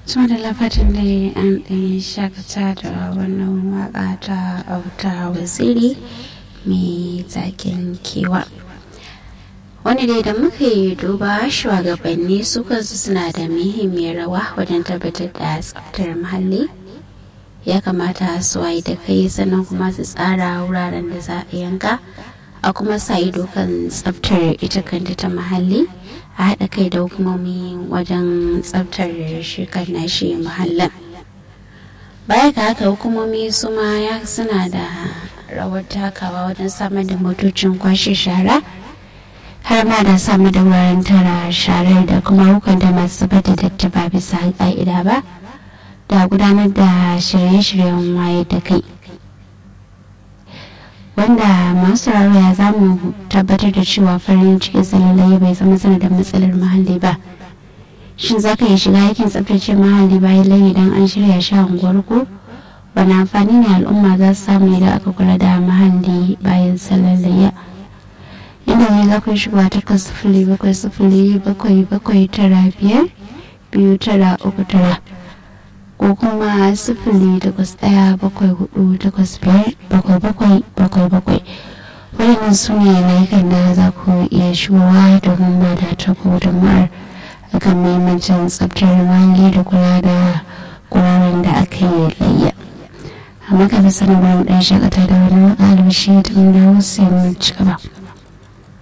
tuma da lafatin da an ɗan shakata da wannan waka ta auta waziri mai zakin kewa wani dai da muka yi duba shugabanni suka suna da muhimmiyar rawa wajen tabbatar da tsaftar muhalli ya kamata su wayi da kai sannan kuma su tsara wuraren da za a yanka a kuma sa ido kan tsaftar ita kanta ta muhalli a haɗa kai da hukumomi wajen tsaftar shi kan nashi muhallin baya ga haka hukumomi su ma ya suna da rawar takawa wajen samar da motocin kwashe shara har ma da samar da wuraren tara sharar da kuma hukunta masu zubar da datti ba bisa ƙa'ida ba da gudanar da shirye-shiryen waye da kai wanda masu ya za mu tabbatar da cewa farin cikin tsalalai bai zama sanadin matsalar muhalli ba shin za ka iya shiga aikin tsabtace muhalli bayan layi idan an shirya shi a unguwar ku wani amfani ne al'umma za su samu idan aka kula da muhalli bayan tsalalaya inda ne za ku shiga takwas sifili bakwai sifili bakwai bakwai tara biyar biyu tara uku tara ko kuma sifili takwas ɗaya bakwai hudu takwas biyar bakwai bakwai bakwai bakwai waɗannan su ne layukan da za ku iya shigowa domin ba da ta gudunmawar akan muhimmancin tsabtar muhalli da kula da guraren da aka yi layya amma ka fi sanarwar ɗan shakata da wani albashi da mun dawo sai mun ci gaba.